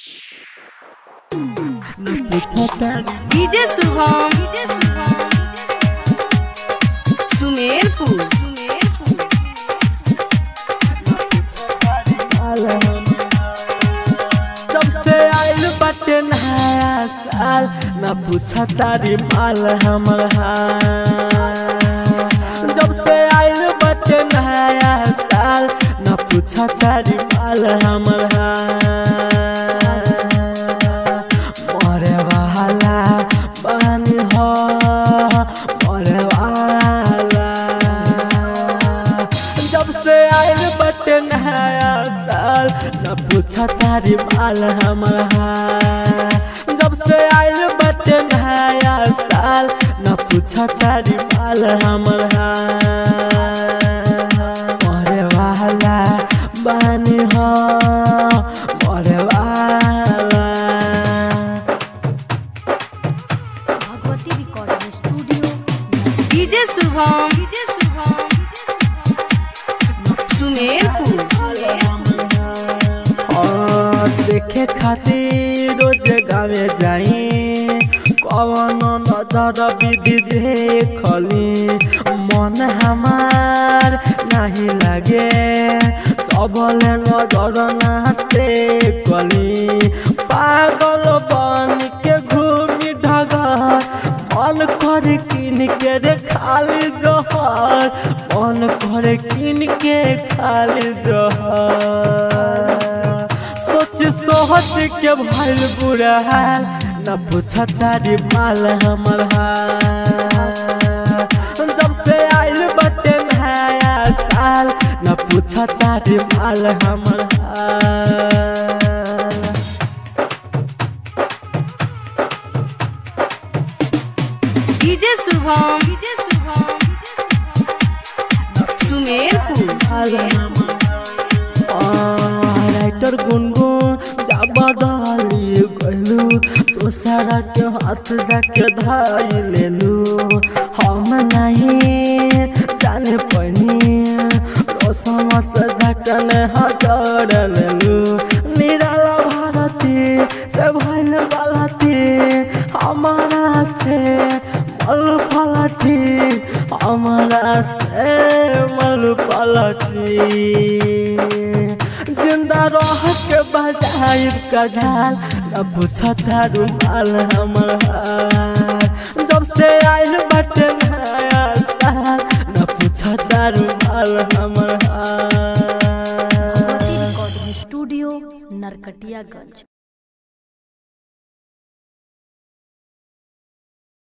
DJ Shubham DJ Shubham Sumerpur Sumerpur जब से आइल बाटे नया साल न पूछा तारी माल हमर हाल जब से आइल बाटे नया साल न पूछा तारी माल हमर हाल मरे वाला पानी हो मरे वाला जब से आइल बटे नया साल न पूछा तारी माल हमर हाल जब से आइल बटे नया साल न पूछा तारी माल हमर हाल मरे वाला बानी हो मरे वाला Bhagwati recording studio DJ Shubham DJ Shubham Sumerpur और देखे खातिर रोज गावे जाई कवन नजर विधि देखली मन हमार नहीं लागे सबले नजर ना से कली पागल बन के घूमी ढगर मन कर किन के रे खाली जहर मन कर किन के खाली जहर सोच सोच के भइल बुरा हाल न पूछ तारी माल हमर हाल जब से आइल बटे नया साल न पूछ तारी माल हमर हाल DJ Shubham DJ Shubham Sumerpur writer Gungun जा बदली गलू तो सारा के हाथ जाके धाई लेलू हम नहीं जाने पनी रोशन से जाकन हजार लेलू निराला भारती से भइल बालती हमारा से मल पलटी हमारा से मल पलटी जिंदा रह के बजाय कजाल न पूछा तारू माल हमर हाल जब से आइल बटे नया साल न पूछा तारू माल हमर हाल भगवती रिकॉर्डिंग स्टूडियो नरकटियागंज